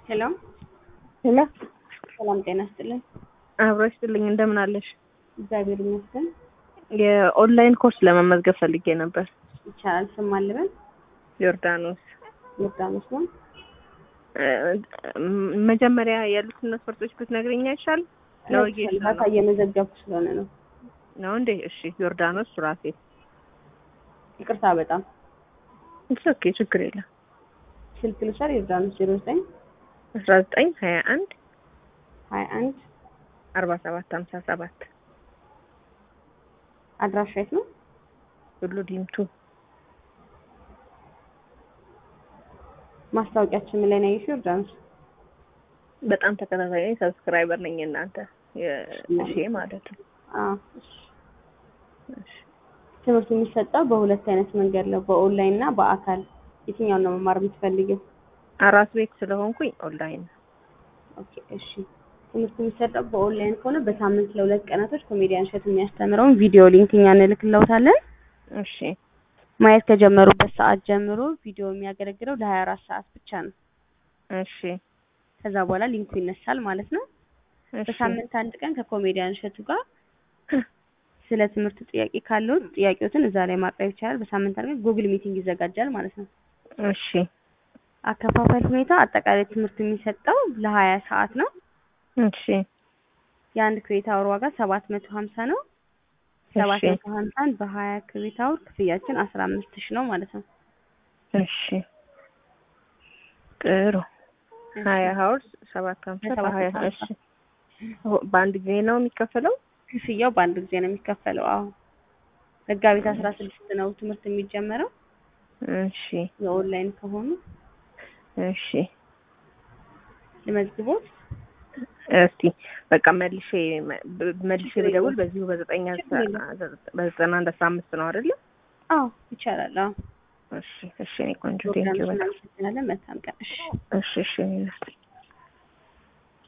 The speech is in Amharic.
ሄሎ ሄሎ ሰላም ጤና ይስጥልኝ። አብሮ ይስጥልኝ። እንደምን አለሽ? እግዚአብሔር ይመስገን። የኦንላይን ኮርስ ለመመዝገብ ፈልጌ ነበር። ይቻላል። ስም አልበን ዮርዳኖስ ዮርዳኖስ ነው። እ፣ መጀመሪያ ያሉትን መስፈርቶች ብትነግረኝ አይሻል? ለወጌሻ ዳታ ነው እየመዘገብኩ ስለሆነ ነው። ነው እንዴ? እሺ። ዮርዳኖስ ሱራፌል። ይቅርታ በጣም ኢትስ ኦኬ፣ ችግር የለም። ስልክ ልውሰድ። ዮርዳኖስ ዜሮ ዘጠኝ አስራ ዘጠኝ ሀያ አንድ ሀያ አንድ አርባ ሰባት ሀምሳ ሰባት አድራሻ የት ነው? ሁሉ ዲምቱ ማስታወቂያችን ምን ላይ ነው ያየሽው? ዮርዳኖስ በጣም ተከታታይ ነኝ። ሰብስክራይበር ነኝ እናንተ እሺ ማለት ነው። አዎ። እሺ። እሺ። ትምህርቱ የሚሰጠው በሁለት አይነት መንገድ ነው፣ በኦንላይን እና በአካል። የትኛውን ነው መማር የምትፈልጊው? አራስ ቤት ስለሆንኩኝ ኦንላይን ኦኬ እሺ። ትምህርቱ የሚሰጠው በኦንላይን ከሆነ በሳምንት ለሁለት ቀናቶች ኮሜዲያን እሸቱ የሚያስተምረውን ቪዲዮ ሊንክ እኛ እንልክልዎታለን። እሺ ማየት ከጀመሩበት ሰዓት ጀምሮ ቪዲዮ የሚያገለግለው ለሀያ አራት ሰዓት ብቻ ነው። እሺ ከዛ በኋላ ሊንኩ ይነሳል ማለት ነው። እሺ በሳምንት አንድ ቀን ከኮሜዲያን እሸቱ ጋር ስለ ትምህርቱ ጥያቄ ካለዎት ጥያቄዎትን እዛ ላይ ማቅረብ ይቻላል። በሳምንት አንድ ቀን ጉግል ሚቲንግ ይዘጋጃል ማለት ነው። እሺ አከፋፈል ሁኔታ አጠቃላይ ትምህርት የሚሰጠው ለሀያ ሰዓት ነው። እሺ የአንድ ክሬዲት አወር ዋጋ ሰባት መቶ ሀምሳ ነው። ሰባት እሺ መቶ ሀምሳን በሀያ ክሬዲት አወር ክፍያችን አስራ አምስት ሺህ ነው ማለት ነው። እሺ ጥሩ ሀያ ሀውርስ ሰባት ሀምሳ በሰባት በሀያ መቶ ሀምሳ እሺ በአንድ ጊዜ ነው የሚከፈለው? ክፍያው በአንድ ጊዜ ነው የሚከፈለው። አዎ መጋቢት አስራ ስድስት ነው ትምህርት የሚጀመረው እሺ የኦንላይን ከሆኑ እሺ ልመዝግቦት። እስቲ በቃ መልሼ በ- መልሼ ብደውል በዚሁ በዘጠኝ ችግር የለም። በዘጠና አንድ አስራ አምስት ነው አይደለ? አዎ ይቻላል። አዎ እሺ እሺ እኔ ቆንጆ ፕሮግራም ቴንኪው በጣም እናመሰግናለን። መልካም ቀን። እሺ እሺ እሺ እኔ እናት